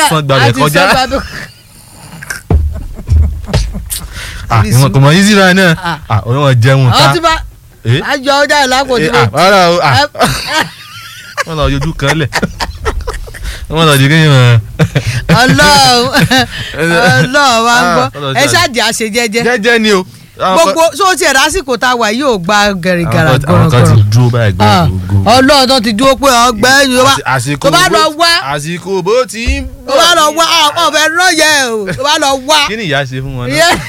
sán gbàgbẹ́ àti kọjá sán gbàgbẹ́- Ah, ìwọ̀n kò mọ̀ yín síra náà Ah. Ah, òun wọn jẹun àwọn ta tí bá Eh? àjọ ọjà ìlàkò tí Eh, mo ah, rárá o ah, ẹ- wọn lọ yọjú kan lẹ̀ wọn lọ di kí wọn. ọlọ́run ọlọ́run wa ń gbọ́ Ah, ọlọ́run ẹ ṣáà- ṣáàjì àṣejẹ́jẹ́ jẹ́jẹ́ ni o. Àwọn kan- gbogbo sọ ti ẹ̀ lásìkò tá a wà yóò gba gẹ̀rìgàrà àwọn kan- àwọn kan ti gọ̀rọ̀gọ̀rọ̀ dúró báyìí Ah, gbogbo. ọlọ́run tó ti dúró pé ọgbẹ́ ni ó bá àsìkò tó bá lọ bó- wá àsìkò bó ti ń tó bá lọ wá ọ̀fẹ́ rán yẹ o tó bá lọ wá kí ni ìyá ṣe fún wọn náà. Ìyá-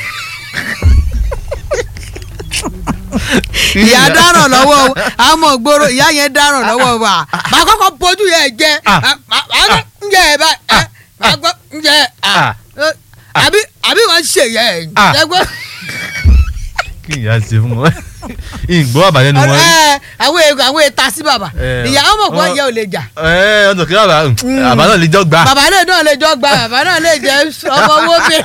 Kí ni ìyá dáràn lọ́wọ́ o àmọ́ gbòòrò ìyá yẹn dáràn lọ́wọ́ wa màá kọ́kọ́ bójú yẹn jẹ Ah. màá kọ́ ń jẹ ẹ báyìí ẹ, màá kọ́ ń jẹ ẹ, Ah. ẹ, àbí àbí wọ́n ṣe yẹ Ah. ẹ gbọ́. kí ni ìyá ṣe fún wọn. ìgbọ́ àbájẹ́ ni wọ́n rí. Ẹ, àwọn èèyàn àwọn èèta sí bàbá Eh, ìyá ọmọ kan wọ́n- yẹ ò lè jà ẹ ọ̀nà kí bàbá àbá náà lè jọ gbà. bàbá náà náà lè jọ gba bàbá náà lè jẹ ọmọ owó mi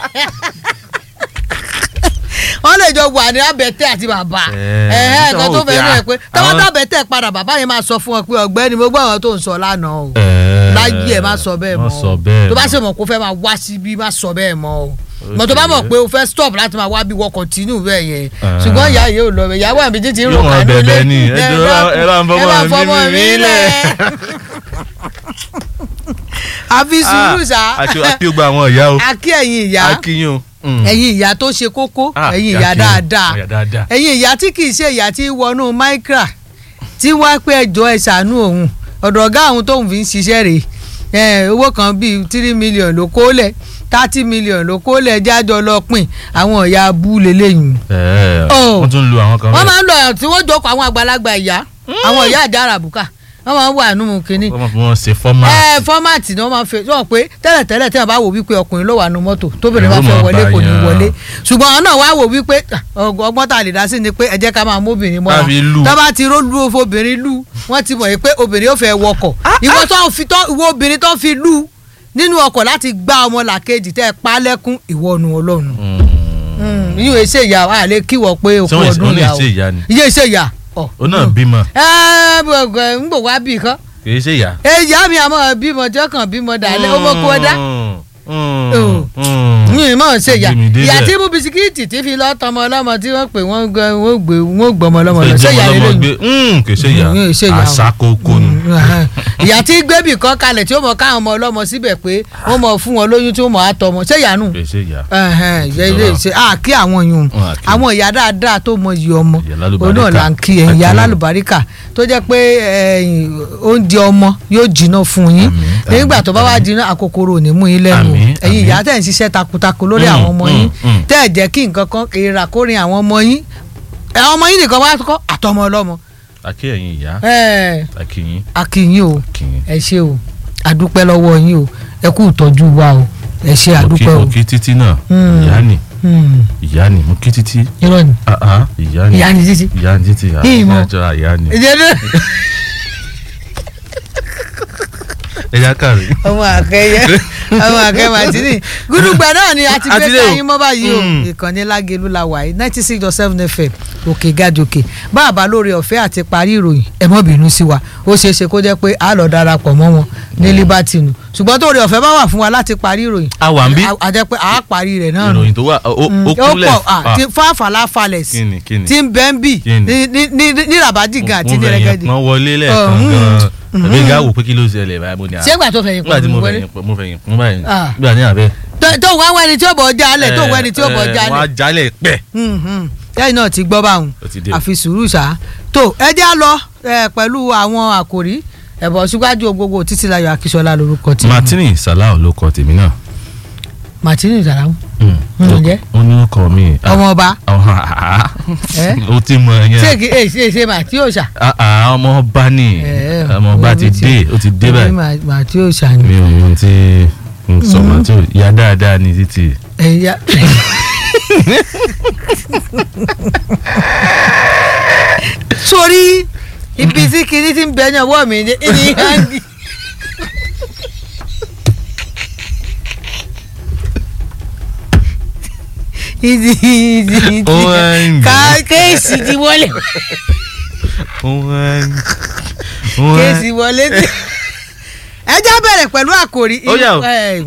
wọ́n lè jọ wà ní abẹ́tẹ̀ àti bàbá Eh, ẹ̀hẹ́ nǹkan tó wọ́n fẹ́ wò rẹ̀ pé, pé ah, tọ́wọ́ àwọn- tó abẹ́tẹ̀ padà bàbá yẹn máa sọ fún ọ pé ọ̀gbẹ́ni mo gbọ́ àwọn tó ń sọ lánàá o Ẹ, láyé ẹ̀ má sọ bẹ́ẹ̀ mọ́ wọ́n sọ o bẹ́ẹ̀ tó bá mọ́. ṣe mọ̀ kó fẹ́ máa wá síbí má sọ bẹ́ẹ̀ mọ́ o mọ̀ tó bá mọ̀ pé o fẹ́ stop láti máa wá bí wọ́n continue bẹ́ẹ̀ yẹn Ah. ṣùgbọ́n ìyá yìí ò lọ bẹ̀ ìyàwó àmì títí ń rò Yóò máa kánú bẹ̀bẹ̀ lé ni, ẹ jọ̀ọ́, ẹ bá ń fọmọ ẹ bá ń fọmọ mi mi lẹ̀. àfi sùúrù sá àti àti gbogbo àwọn ìyá o. akí ẹ̀yin ìyá akínyìn o. Mm. ẹ̀yin ìyá tó ṣe kókó Ah, ẹ̀yin ìyá ìyá kí ni? dáadáa Ìyá dáadáa. ẹ̀yin ìyá tí kì í ṣe ìyá tí wọnú micra tí wá pé ẹjọ́ ẹ ṣàánú òun ọ̀dọ̀ ọ̀gá àwọn tóun fi ń ṣiṣẹ́ rèé ẹ, owó kan bíi three million ló kó lẹ̀ thirty million ló kó lẹ̀ jájọ lọ pín àwọn ìyá abú lélẹ́yìn Ẹ, Oh. wọ́n tún lu àwọn kan wọ́n bẹ́ẹ̀. máa ń lọ ẹ̀ tí wọ́n jókòó àwọn àgbàlagbà ìyá àwọn ìyá àjà àràbùkà wọ́n máa ń wà nínú kínní wọ́n máa fi wọ́n ṣe fọ́mà. ẹ fọ́màtì ni wọ́n máa ń fẹ́ wọ́n pé tẹ́lẹ̀tẹ́lẹ̀ tí wọ́n bá wò wípé ọkùnrin ló wà nù mọ́tò tóbìnrin bá Ẹ̀rù fẹ́ máa wọlé bà kò ní yàn. wọlé ṣùgbọ́n àwọn náà wá wò wípé ah, ọgbọ́n ọgbọ́n tá a lè dá sí ni pé ẹ jẹ́ ká máa mú obìnrin mọ́ra Tàbí lù. tó bá ti rólú obìnrin lù wọ́n ti mọ̀ yìí pé obìnrin ó fẹ́ wọkọ̀ ìwọ tó fi tó ìwọ obìnrin tó fi lù nínú ọkọ̀ láti gbá ọmọ làkejì tẹ́ ẹ pa lẹ́kún ìwọ nu ọlọ́run yíyọ iṣẹ́ ìyá wa àlẹ́ kíwọ pé òkú Ṣé wọ́n- ọdún wọ́n ní ìyá o iṣẹ́ ìyá ni? iye iṣẹ́ ìyá ọ̀ ó náà bímọ ẹ ẹ ń bò wá bì kan kì í ṣe ìyá. ìyá mi àmọ́ bímọ tí ọkàn bímọ dàlẹ́ ó mọ̀ kó dá yìnyín mọ̀ ṣe ìyá Ó gbé mi débẹ̀. ìyá tí mú bisikíìtì tí fi lọ́ tọmọ ọlọ́mọ tí wọ́n pè wọ́n gbé wọ́n gbé wọ́n gbọmọ ọlọ́mọ lọ ṣé ìyá lè lóyún kì í ṣe ìyá Mm, ṣe ìyá o. àṣà kókó ni. ìyá tí gbébì kan kalẹ̀ tí ó mọ̀ káwọn ọmọ ọlọ́mọ síbẹ̀ pé wọ́n mọ̀ fún wọn lóyún tí ó mọ̀ á tọmọ ṣé ìyá nù kì í ṣe ìyá. ìyá ilé ṣe à kí àwọn yùn Wọn à kí. àwọn ìyá dáadáa tó mọ iye ọmọ Ìyá lálùbáríkà. òun náà là ń kí ẹ̀yìn ìyá Àkíyàn. lálùbáríkà tó jẹ́ pé ẹ̀yìn, oúnjẹ ọmọ yóò jiná fún yín Àmín, nígbà tó bá wá àmín. jiná àkókòrò ò ní mú yín lẹ́nu o. Àmín, ẹ̀yin àmín. ìyá tẹ̀ ń ṣiṣẹ́ takuntakun lórí Mm, àwọn ọmọ mm, yín mm. tẹ́ ẹ̀ jẹ́ kí nǹkan kan èèrà kórin àwọn ọmọ yín àwọn ọmọ yín nìkan wá kọ́ àtọmọ ọlọ́mọ àkí ẹ̀yin ìyá ẹ̀ àkí yín akínyìn o àkí yín. ẹ ṣé o àdúpẹ́ lọ́wọ́ yín o ẹ kú ìtọ́jú wa o ẹ ṣé mo kí àdúpẹ́ o mo kí títí náà Mm. ìyá ni Hmm, ìyá ni mo kí títí irọ́ ni Ah, ah, ìyá ni ìyá ni títí. ìyá ni títí ah, Ìmọ̀. ìyá jọra ìyá ni ìjẹ́dẹ́ ẹ̀yà kàrí. ọmọ àkẹyẹ ọmọ àkẹyẹ màtínì gúdúgbà náà ni a ti Àti gbé lé o. káyín mọ́ báyìí o Mm. ìkànnì lágẹ̀lú la wà yìí ninety six dot seven fm òkè gàdòkè báàbá lórí ọ̀fẹ́ àti parí ìròyìn ẹ mọ́ bínú sí wa ó ṣeé ṣe kó jẹ́ pé a lọ darapọ̀ mọ́ wọn ní liberty nù ṣùgbọ́n tó rí ọ̀fẹ́ bá wà fún wa láti parí ìròyìn a wà ń bí a jẹ́ pé a parí rẹ̀ náà nù ìròyìn tó wà ó ó- ó ó kúnlẹ̀ pọ̀ ah, Ah, tí fáfàlà falẹ̀ sí kíni kíni tí ń bẹ́ ń bì Kí ni? ní ní ní ní rabajigan àti mo ní fẹ̀yìn rẹ́gẹ́dì pọ́n wọlé lẹ́ẹ̀kan Mm. gan-an ẹ̀mí ga wò pé kí ló ṣẹlẹ̀ báyìí mo ní à ṣé ìgbà tó fẹ̀yìn nígbà tí pọ̀ mo wọlé fẹ̀yìn pọ́n mo fẹ̀yìn pọ́n báyìí Ah. nígbà ní àbẹ́. tó tó wá wá ẹni tí ó bọ̀ jalè tó wá ẹni tí ó bọ̀ ẹ, ẹ, jalè wọ́n á jalè pẹ́. lẹ́yìn náà ti gbọ́ báwọn Ó ti dé. àfi sùúrù ṣá tó ẹ jẹ́ á lọ ẹ, pẹ̀lú àwọn àkòrí ẹ̀bọ̀ síwájú gbogbo títílayọ̀ akíṣọlá lórúkọ tí martini salau ló kọ tèmi náà. martini ìdàràmú Mm. Mm, ǹjẹ́? ó ní ọkọ mi. Ah, ọmọ ọba ọmọ àá. Eh? ó ti mọ ṣé yẹn. kì í ṣe ṣe màtí òòṣà Ah, ah, ọmọ ọba ni Eh, ọmọ ọba ti omi ti- dé ó ti dé báyìí. màtí òòṣà ni mi ò mọ tí n sọ màtí ò ya dáadáa ní títì. ẹ̀yà. sórí ibi tí kinní ti ń bẹ ní ọwọ́ mi ní ní hangi. ìdí ìdí ìdí Ó hangi. ká kéèsì ti wọlé kéèsì wọlé ẹ já bẹ̀rẹ̀ pẹ̀lú àkòrí Ó yá o. ẹ,